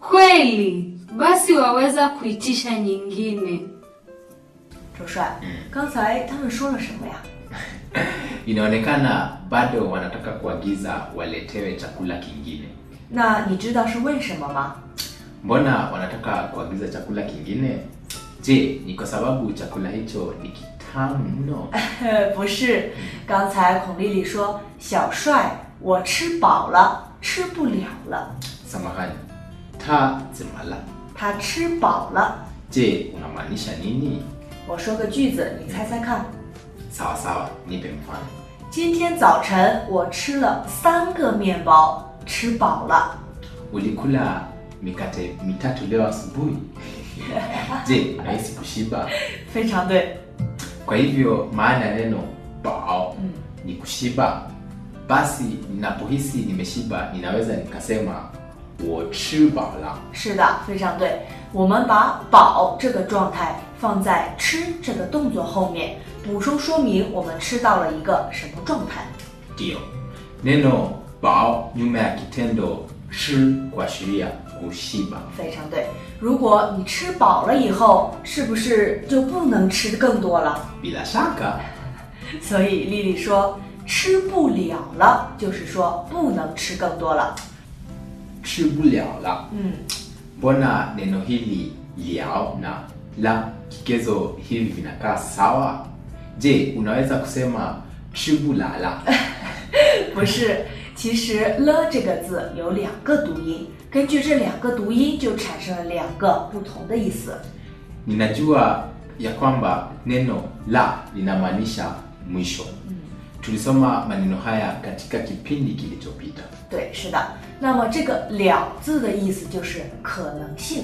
Kweli? Basi waweza kuitisha nyingine. 周帅，刚才他们说了什么呀？ Inaonekana bado wanataka kuagiza waletewe chakula kingine. 那你知道是为什么吗？ Mbona wanataka kuagiza chakula kingine? Je, ni kwa sababu chakula hicho ni kitamu mno? 不是，刚才孔丽丽说：“小帅，我吃饱了，吃不了了。 Samahani, ta zimala. ” 他吃饱了。 Je, unamaanisha nini? 我说个句子，你猜猜看。 Sawa sawa, nipe mfano. 今天早晨我吃了三个面包，吃饱了。 Ulikula mikate mitatu leo asubuhi? Je, unahisi kushiba? 非常对。 Kwa hivyo maana ya neno bao Mm. ni kushiba. Basi ninapohisi nimeshiba, ninaweza nikasema 我吃饱了。 是的，非常对。我们把“饱”这个状态放在“吃”这个动作后面，补充说明我们吃到了一个什么状态。 Ndio, neno bao nyuma ya kitendo shi kuashiria kushiba. 非常对。如果你吃饱了以后，是不是就不能吃更多了？ Bila shaka 所以丽丽说吃不了了，就是说不能吃更多了。 吃不了了。 嗯， Mbona neno hili liao na la kigezo hivi vinakaa sawa? Je, unaweza kusema 吃不了了？ 不是，其实了这个字有两个读音，根据这两个读音就产生了两个不同的意思。 Ninajua ya kwamba neno la linamaanisha mwisho. Tulisoma maneno haya katika kipindi kilichopita. 对，是的。那么这个“了”字的意思就是可能性。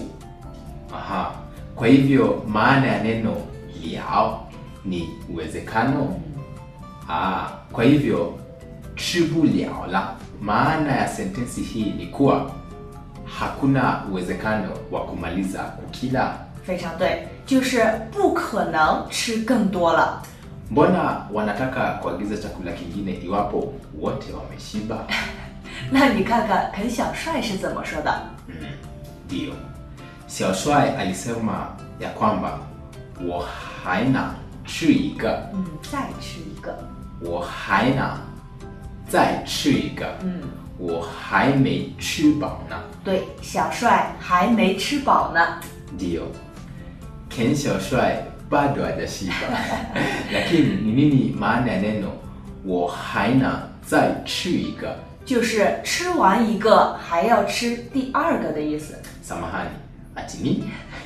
Aha. Kwa hivyo maana ya neno liao ni uwezekano. Ah, kwa hivyo 吃不了了 maana ya sentensi hii ni kuwa hakuna uwezekano wa kumaliza kukila. 非常对，就是不可能吃更多了。 Mbona wanataka kuagiza chakula kingine iwapo wote wameshiba? 那你看看肯小帅是怎么说的？ Ndio. Xiao Shuai alisema ya kwamba 我还能吃一个嗯，再吃一个。 我还能再吃一个， 嗯， 我还没吃饱呢。 对，小帅还没吃饱呢。 Ndio, Ken Xiaoshuai bado hajashiba. Lakini ni nini maana ya neno 我还能再吃一个？ 就是吃完一个还要吃第二个的意思。 Samahani, ati nini?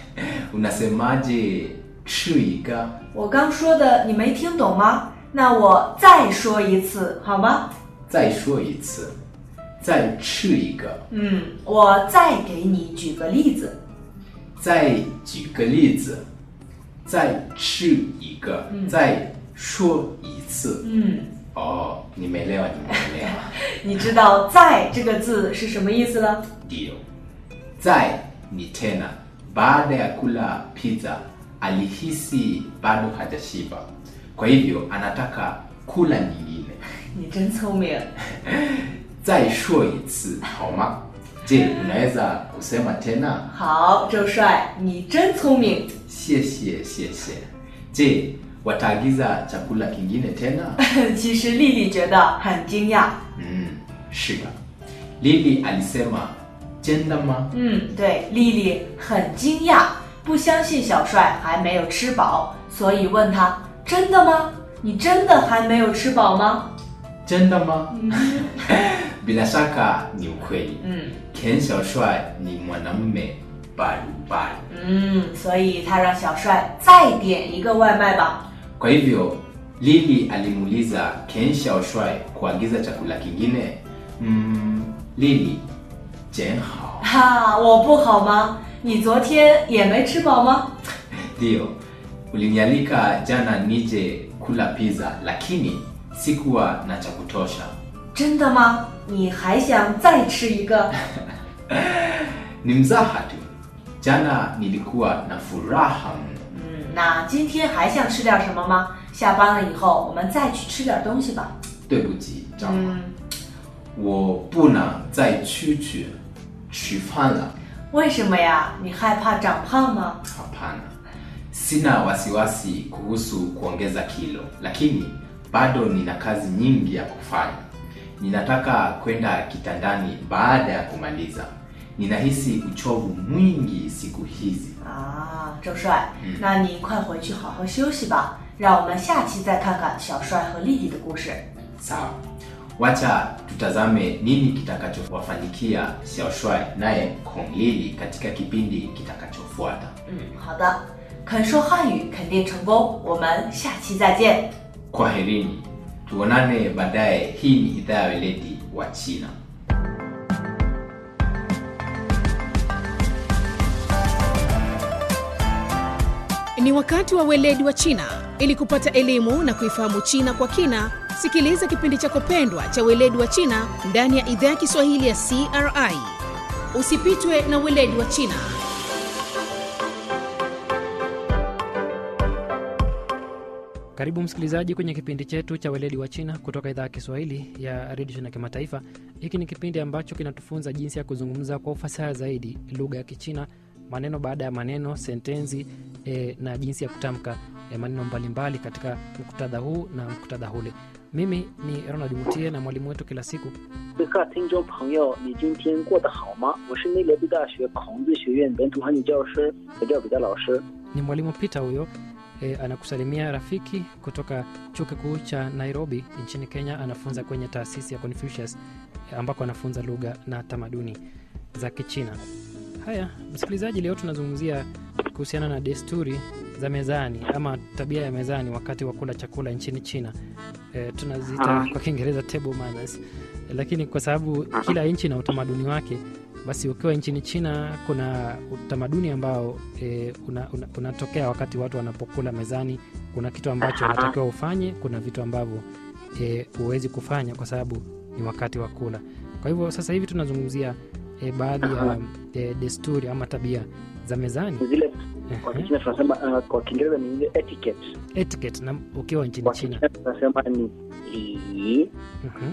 Unasemaje 吃一个？ 我刚说的你没听懂吗？那我再说一次好吗？ 再说一次，再吃一个。 嗯，我再给你举个例子。 再举个例子，再吃一个，再说一次。 嗯， 哦，nimeelewa nimeelewa. 你知道“再”这个字是什么意思了？ Ndio. Zai ni tena. Baada ya kula pizza alihisi bado hajashiba, kwa hivyo anataka kula nyingine. 你真聪明。 再说一次好吗？Je, unaweza kusema tena? 好，周帅，你真聪明。 谢谢谢谢。Je, wataagiza chakula kingine tena? 其实丽丽觉得很惊讶。 Mm, shida. Lili alisema jenda ma 嗯，对，丽丽很惊讶，不相信小帅还没有吃饱，所以问他：“真的吗？你真的还没有吃饱吗 jenda ma Bila shaka ni ukweli.？” 嗯 Ken Xiaoshuai ni mwanamume barubaru. 嗯，所以他让小帅再点一个外卖吧。 Kwa hivyo Lili alimuuliza Ken Xiaoshuai kuagiza chakula kingine. Mm, Lili, jen hao. 哈，我不好吗？你昨天也没吃饱吗？ Ndio, ulinialika jana nije kula pizza lakini sikuwa na cha kutosha. 真的吗？你还想再吃一个？ Ni mzaha tu. Jana nilikuwa na furaha mno. 嗯，那今天还想吃点什么吗？下班了以后，我们再去吃点东西吧。 对不起，张妈， 嗯， 我不能再出去吃饭了。 为什么呀？你害怕长胖吗？ Hapana, sina wasiwasi kuhusu kuongeza kilo, lakini bado nina kazi nyingi ya kufanya. Ninataka kwenda kitandani baada ya kumaliza. Ninahisi uchovu mwingi siku hizi. 啊，郑帅，那你快回去好好休息吧。让我们下期再看看小帅和丽丽的故事。 Sawa, wacha tutazame nini kitakachowafanyikia Xiaoshuai naye Kong Lili katika kipindi kitakachofuata. 嗯，好的，肯说汉语肯定成功。我们下期再见。 Kwaherini, tuonane baadaye. Hii ni idhaa ya weledi wa China. Ni wakati wa weledi wa China. Ili kupata elimu na kuifahamu China kwa kina, sikiliza kipindi chako pendwa cha weledi wa China ndani ya idhaa ya Kiswahili ya CRI. Usipitwe na weledi wa China. Karibu msikilizaji kwenye kipindi chetu cha weledi wa China kutoka idhaa ya Kiswahili ya redio China kimataifa. Hiki ni kipindi ambacho kinatufunza jinsi ya kuzungumza kwa ufasaha zaidi lugha ya Kichina, maneno baada ya maneno, sentensi e, na jinsi ya kutamka e, maneno mbalimbali katika muktadha huu na muktadha ule. Mimi ni Ronald Mutie na mwalimu wetu kila siku 各位听众朋友，你今天过得好吗？我是内罗毕大学孔子学院本土汉语教师何教比的老师。 ni mwalimu Peter huyo e, anakusalimia rafiki kutoka chuo kikuu cha Nairobi nchini Kenya. Anafunza kwenye taasisi ya Confucius e, ambako anafunza lugha na tamaduni za Kichina. Haya msikilizaji, leo tunazungumzia kuhusiana na desturi za mezani ama tabia ya mezani wakati wa kula chakula nchini China. E, tunaziita kwa Kiingereza table manners, e, lakini kwa sababu kila nchi na utamaduni wake basi ukiwa nchini China kuna utamaduni ambao e, unatokea una, unatokea wakati watu wanapokula mezani. Kuna kitu ambacho unatakiwa ufanye, kuna vitu ambavyo e, huwezi kufanya kwa sababu ni wakati wa kula. Kwa hivyo sasa hivi tunazungumzia e, baadhi ya e, desturi ama tabia za mezani zile kwa Kichina tunasema uh, kwa Kiingereza ni ile etiquette, etiquette, na ukiwa nchini kwa China. Kichina tunasema ni li Mhm,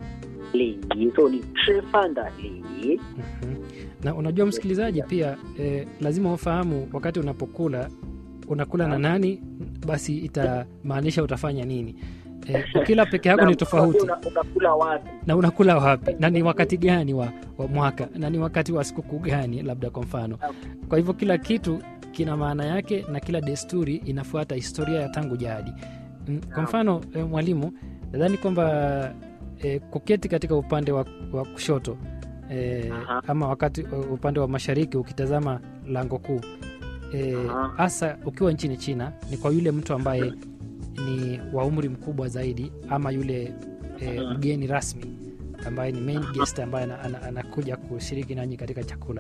li, so ni 吃饭的li mhm. Na unajua msikilizaji, pia e, lazima ufahamu wakati unapokula unakula na nani, basi itamaanisha utafanya nini. E, ukila peke yako Na ni tofauti una- unakula wapi? na unakula wapi na ni wakati gani wa, wa mwaka na ni wakati wa sikukuu gani labda kwa mfano kwa hivyo kila kitu kina maana yake na kila desturi inafuata historia ya tangu jadi Mm, kwa mfano e, mwalimu nadhani kwamba e, kuketi katika upande wa, wa kushoto e, Aha. ama wakati upande wa mashariki ukitazama lango kuu e, Aha. hasa ukiwa nchini china ni kwa yule mtu ambaye ni wa umri mkubwa zaidi ama yule e, Aha. mgeni rasmi ambaye ni main guest ambaye ana- ana- anakuja kushiriki nanyi katika chakula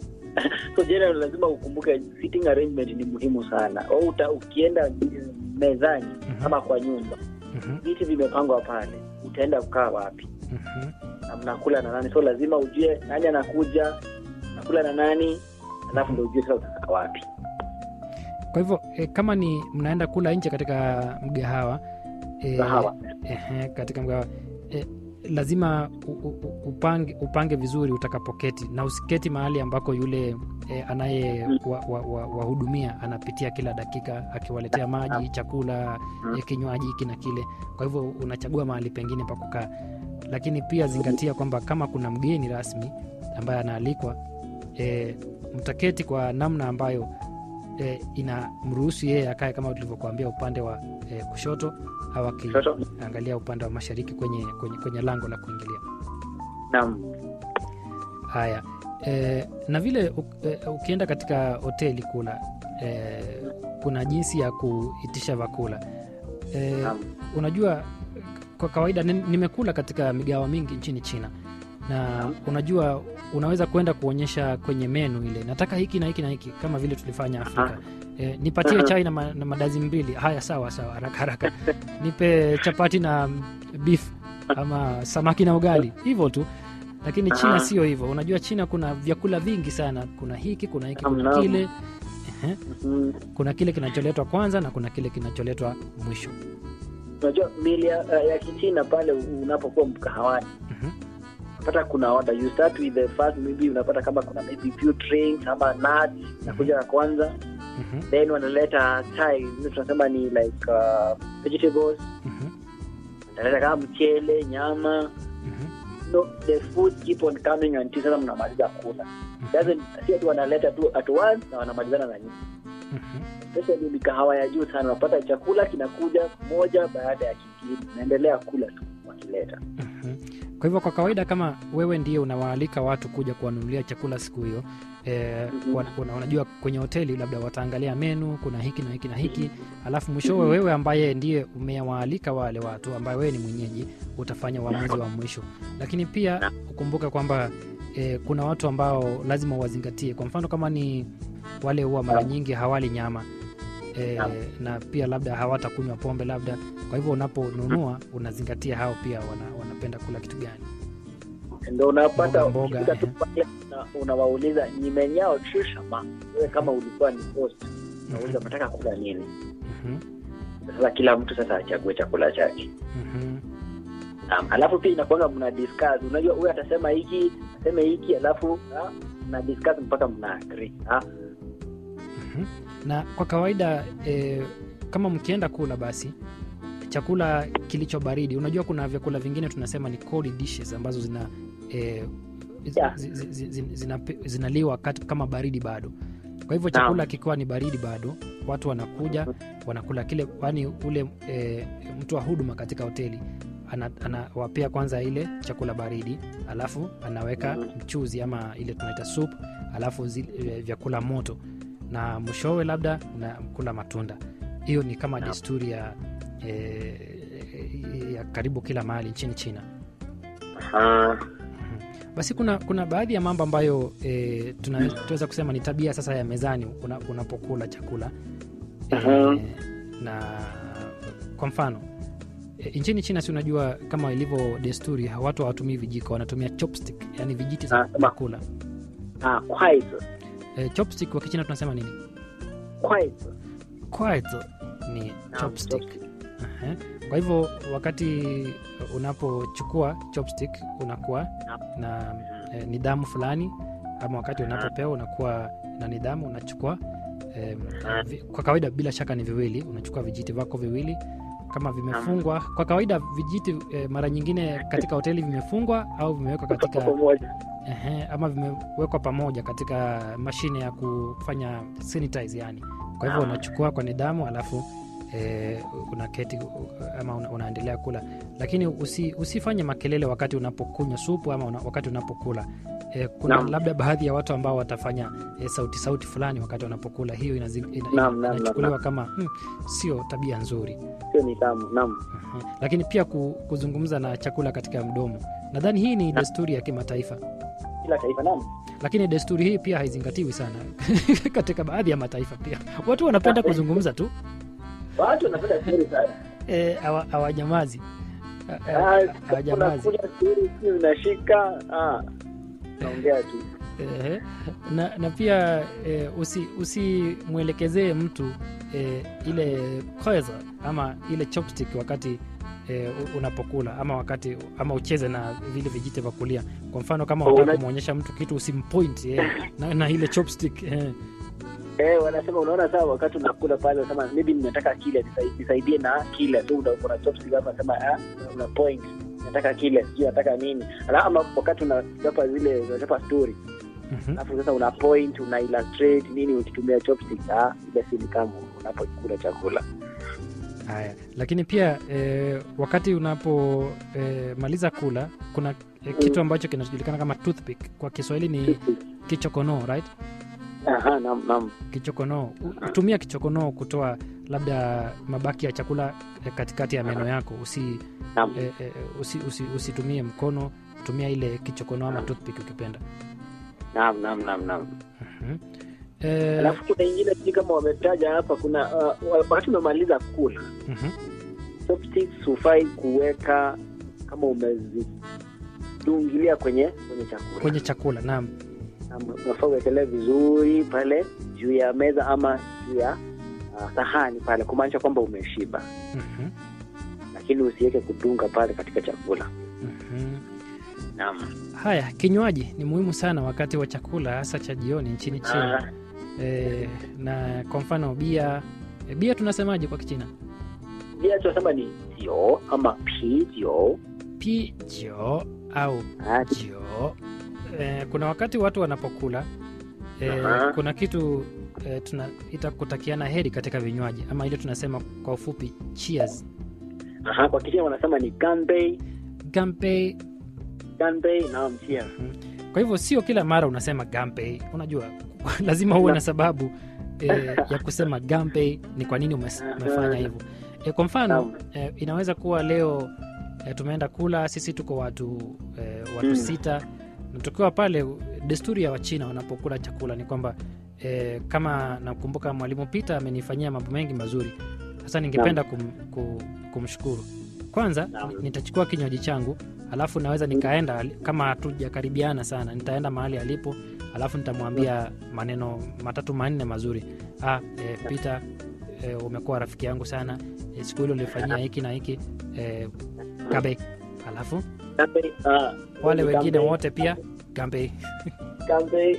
So general lazima ukumbuke sitting arrangement ni muhimu sana. Au uta, ukienda mezani Mhm. ama kwa nyumba Mhm, viti vimepangwa pale, utaenda kukaa wapi mhm. na mnakula na nani? So lazima ujue nani anakuja, nakula na nani, alafu ndo ujue sasa utakaa wapi. kwa hivyo e, kama ni mnaenda kula nje katika mgahawa e, Kahawa. ehe, katika mgahawa e, lazima u, u, upange, upange vizuri utakapoketi na usiketi mahali ambako yule e, anaye wahudumia wa, wa, wahudumia anapitia kila dakika akiwaletea maji chakula Mm. e, kinywaji hiki na kile kwa hivyo unachagua mahali pengine pa kukaa lakini pia zingatia kwamba kama kuna mgeni rasmi ambaye anaalikwa e, mtaketi kwa namna ambayo e, inamruhusu yeye akae kama tulivyokuambia upande wa e, kushoto au Kushoto. akiangalia upande wa mashariki kwenye, kwenye, kwenye lango la kuingilia Naam. haya e, na vile u, e, ukienda katika hoteli kula e, kuna jinsi ya kuitisha vyakula e, Naam. unajua kwa kawaida ni- nimekula katika migawa mingi nchini china na unajua unaweza kwenda kuonyesha kwenye menu ile nataka hiki na hiki na hiki kama vile tulifanya afrika e, nipatie Aha. chai na, ma, na madazi mbili haya sawa sawa haraka haraka nipe chapati na beef ama samaki na ugali hivyo tu lakini china Aha. sio hivyo unajua china kuna vyakula vingi sana kuna hiki kuna hiki kuna Naam. kile Ehe, Mhm. kuna kile kinacholetwa kwanza na kuna kile kinacholetwa mwisho Unajua mili ya, ya Kichina pale unapokuwa mkahawani Mhm. unapata kuna order you start with the first maybe unapata kama kuna maybe few drinks ama nuts inakuja ya kwanza Mhm, then wanaleta chai ile tunasema ni like uh, vegetables mhm, wanaleta kama mchele nyama mhm, no, the food keep on coming until sasa mnamaliza kula doesn't si ati wanaleta tu at once na wanamalizana na nyinyi mhm. especially mikahawa ya juu sana unapata chakula kinakuja moja baada ya kingine naendelea kula tu wakileta Mhm. Kwa hivyo kwa kawaida, kama wewe ndiye unawaalika watu kuja kuwanunulia chakula siku hiyo eh, Mhm. wana- wana- unajua kwenye hoteli labda wataangalia menu, kuna hiki na hiki na hiki, alafu mwishowe wewe ambaye ndiye umewaalika wale watu ambaye wewe ni mwenyeji utafanya uamuzi wa mwisho. Lakini pia ukumbuke kwamba eh, kuna watu ambao lazima uwazingatie. Kwa mfano kama ni wale huwa mara nyingi hawali nyama e, Naam. na pia labda hawatakunywa pombe labda. Kwa hivyo unaponunua unazingatia hao pia wana, wanapenda kula kitu gani. ndo unapata Mboga, mboga, ukifika tu eh. pale una- unawauliza nimenyao chishama wewe kama ulikuwa ni host unauliza unataka kula nini Mhm, sasa kila mtu sasa achague chakula chake mhm, um, alafu pia inakuanga mna discuss unajua huyu atasema hiki aseme hiki alafu ah, mna discuss mpaka mna agree ah. mhm. Na kwa kawaida e, kama mkienda kula basi chakula kilicho baridi, unajua kuna vyakula vingine tunasema ni cold dishes ambazo zina e, Yeah. zi- zi- zi- zi- zinape- zinaliwa kati- kama baridi bado. Kwa hivyo Naam. chakula kikiwa ni baridi bado, watu wanakuja wanakula kile, yani ule e, mtu wa huduma katika hoteli ana- anawapea kwanza ile chakula baridi, alafu anaweka mchuzi ama ile tunaita soup, alafu zi, e, vyakula moto, na mwishowe labda unakula matunda. Hiyo ni kama Naam. desturi ya, e, ya karibu kila mahali nchini China. Ah, Basi kuna kuna baadhi ya mambo ambayo e, tunaweza kusema ni tabia sasa ya mezani una, unapokula chakula e, Mhm. na kwa mfano e, nchini China si unajua kama ilivyo desturi watu hawatumii vijiko, wanatumia chopstick, yani vijiti za Ah, kama- kula. ah, kwaito E, chopstick kwa Kichina tunasema nini? kwaito Kwaito ni Naam, chopstick. chopstick. Aha. Kwa hivyo wakati unapochukua chopstick unakuwa Naam. na eh, nidhamu fulani, ama wakati unapopewa unakuwa na nidhamu, unachukua eh, vi, kwa kawaida bila shaka ni viwili, unachukua vijiti vako viwili kama vimefungwa. Kwa kawaida vijiti eh, mara nyingine katika hoteli vimefungwa au vimewekwa katika pamoja Ehe, ama vimewekwa pamoja katika mashine ya kufanya sanitize yani. Kwa hivyo Ah. unachukua kwa nidhamu alafu e, unaketi u- ama una, unaendelea kula, lakini usi, usifanye makelele wakati unapokunywa supu ama una, wakati unapokula. E, kuna Naam. labda baadhi ya watu ambao watafanya e, sauti sauti fulani wakati wanapokula. Hiyo inazi- ina- ina- Naam, naam, inachukuliwa naam. kama hmm, sio tabia nzuri. sio nidhamu naam Mhm. Lakini pia ku, kuzungumza na chakula katika mdomo, nadhani hii ni desturi ya kimataifa kila taifa naam lakini desturi hii pia haizingatiwi sana katika baadhi ya mataifa pia watu wanapenda kuzungumza tu watu wanapenda stori sana eh, hawa- hawanyamazi Ha- ha- Ah, hawanyamazi unakuja stori si unashika ah, naongea tu Ehe. na, na pia eh, usi- usimwelekezee mtu eh, ile kweza ama ile chopstick wakati eh, u- unapokula ama wakati ama ucheze na vile vijiti vya kulia kwa mfano kama Oh, unataka una- kumwonyesha mtu kitu usimpoint eh, na, na ile chopstick eh. Eh, wanasema unaona saa wakati unakula pale unasema maybe ninataka kile nisai- nisaidie na kile so una- una chopstick hapa unasema ah una point nataka kile sijui nataka nini Ala, ama wakati unachapa zile unachapa story Mhm. alafu sasa una point una illustrate nini ukitumia chopstick ah ile si ni kama unapokula chakula Haya, lakini pia eh, wakati unapomaliza kula kuna eh, kitu ambacho kinajulikana kama toothpick. Kwa Kiswahili ni kichokonoo, right? aha naam naam Kichokonoo. U- Tumia kichokonoo kutoa labda mabaki ya chakula eh, katikati ya meno yako. Usi, naam eh, eh, usi, usi, usitumie mkono, tumia ile kichokonoo ama toothpick ukipenda. naam naam naam naam Mhm. Eh, alafu kuna ingine sijui kama wametaja hapa kuna uh, wakati umemaliza kula mhm. chopsticks hufai kuweka kama umezidungilia kwenye kwenye chakula Kwenye chakula, naam. Ama unafaa uwekelee vizuri pale juu ya meza ama juu ya uh, sahani pale kumaanisha kwamba umeshiba Mhm. lakini usiweke kudunga pale katika chakula Mhm. naam Haya, kinywaji ni muhimu sana wakati wa chakula, hasa cha jioni nchini China. Ah, E, na kwa mfano bia e, bia tunasemaje kwa Kichina? pia tunasema ni jio ama pijio Pijo au Ah, jio. E, kuna wakati watu wanapokula e, Aha. kuna kitu e, tunaita kutakiana heri katika vinywaji ama ile tunasema kwa ufupi cheers. aha, kwa Kichina wanasema ni ganbei Gampe. ganbei naam cheers Kwa hivyo sio kila mara unasema gampe, unajua lazima uwe na sababu e, ya kusema gampe, ni kwa nini umes- umefanya hivyo. E, kwa mfano Naam. e, inaweza kuwa leo e, tumeenda kula, sisi tuko watu e, watu Mm. sita na tukiwa pale, desturi ya Wachina wanapokula chakula ni kwamba e, kama nakumbuka mwalimu Peter amenifanyia mambo mengi mazuri. Sasa ningependa kum, kum, kumshukuru kwanza. Naam. ni- Nitachukua kinywaji changu alafu naweza nikaenda ali- kama hatujakaribiana sana, nitaenda mahali alipo, alafu nitamwambia maneno matatu manne mazuri. Ah, e, Peter e, umekuwa rafiki yangu sana e, siku hilo ulifanyia hiki na hiki e, gabe, alafu ganbei ah, wale wengine ganbei, wote pia gambe. ganbei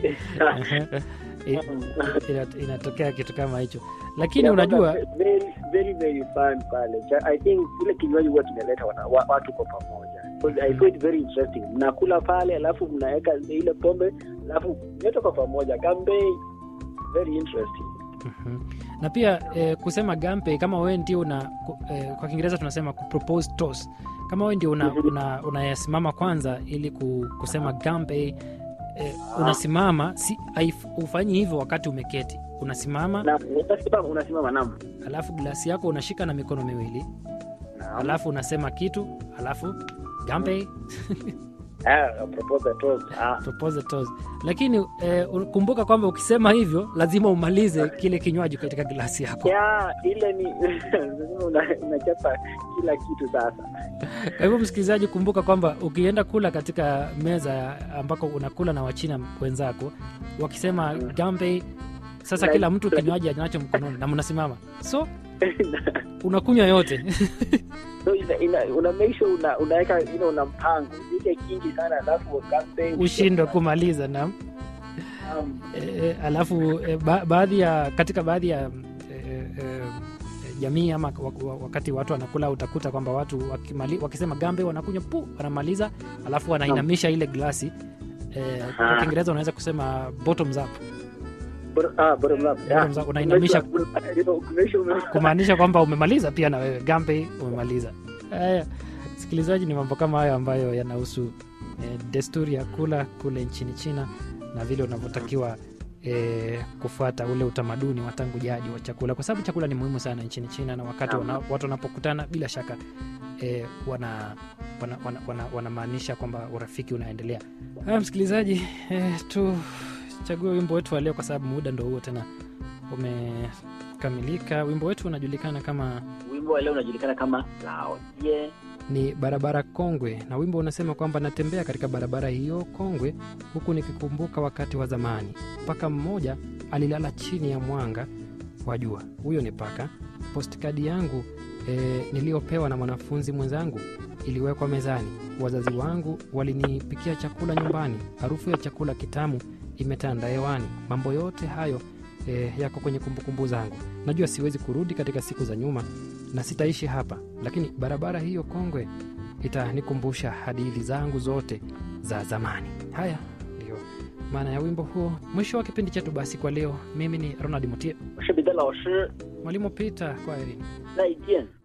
I- ina- inatokea kitu kama hicho, lakini unajua very very very fun pale Cha- i think ile kinywaji huwa kinaleta wana- wa- watu kwa pamoja 'Cause i find it very interesting mnakula pale alafu mnaweka ile pombe alafu mnaleta kwa pamoja gambei very interesting Mhm. na pia eh, kusema gampe kama wewe ndio una ku- eh, kwa kiingereza tunasema kupropose toast kama wewe ndio unasimama una, unayasimama kwanza ili ku, kusema gampe eh, unasimama si, haif- ufanyi hivyo wakati umeketi unasimama na unasimama unasimama nam alafu glasi yako unashika na mikono miwili alafu unasema kitu alafu gampe ah propose a toast ah propose toast lakini eh, kumbuka kwamba ukisema hivyo lazima umalize kile kinywaji katika glasi yako ya ile ni lazima una- unachapa kila kitu sasa Kwa hivyo msikilizaji, kumbuka kwamba ukienda kula katika meza ambako unakula na wachina wenzako, wakisema gambe, sasa kila mtu kinywaji anacho mkononi na mnasimama, so unakunywa yote so ina, ina, una make sure una, unaweka ina una mpango ile kingi sana alafu gambei ushindwe kumaliza na um, e, alafu e, ba, baadhi ya katika baadhi ya e, e, jamii ama wak- wa- wakati watu wanakula utakuta kwamba watu wakimali, wakisema gambe wanakunywa pu wanamaliza alafu wanainamisha ile glasi e, kwa Aha. kiingereza unaweza kusema bottoms up bottom, ah, bottom up. Bottom Yeah. up, unainamisha- Kumesha- you know, kumesha ume- kumaanisha kwamba umemaliza pia na wewe gambe umemaliza haya sikilizaji ni mambo kama hayo ambayo yanahusu eh, desturi ya kula kule nchini china na vile unavyotakiwa eh, kufuata ule utamaduni wa tangu jadi wa chakula kwa sababu chakula ni muhimu sana nchini china na wakati wana, watu wanapokutana bila shaka eh, wana wanamaanisha wana, wana, wanamaanisha kwamba urafiki unaendelea haya msikilizaji eh, tuchague wimbo wetu wa leo kwa sababu muda ndo huo tena umekamilika wimbo wetu unajulikana kama wimbo wa leo unajulikana kama lao ye ni barabara kongwe na wimbo unasema kwamba natembea katika barabara hiyo kongwe huku nikikumbuka wakati wa zamani paka mmoja alilala chini ya mwanga wa jua huyo ni paka postkadi yangu e, niliyopewa na mwanafunzi mwenzangu iliwekwa mezani wazazi wangu walinipikia chakula nyumbani harufu ya chakula kitamu imetanda hewani mambo yote hayo e, yako kwenye kumbukumbu zangu najua siwezi kurudi katika siku za nyuma na sitaishi hapa lakini barabara hiyo kongwe itanikumbusha hadithi zangu zote za zamani haya ndio maana ya wimbo huo mwisho wa kipindi chetu basi kwa leo mimi ni ronald mutie 我是彼得老师， mwalimu peter kwa erini 再见。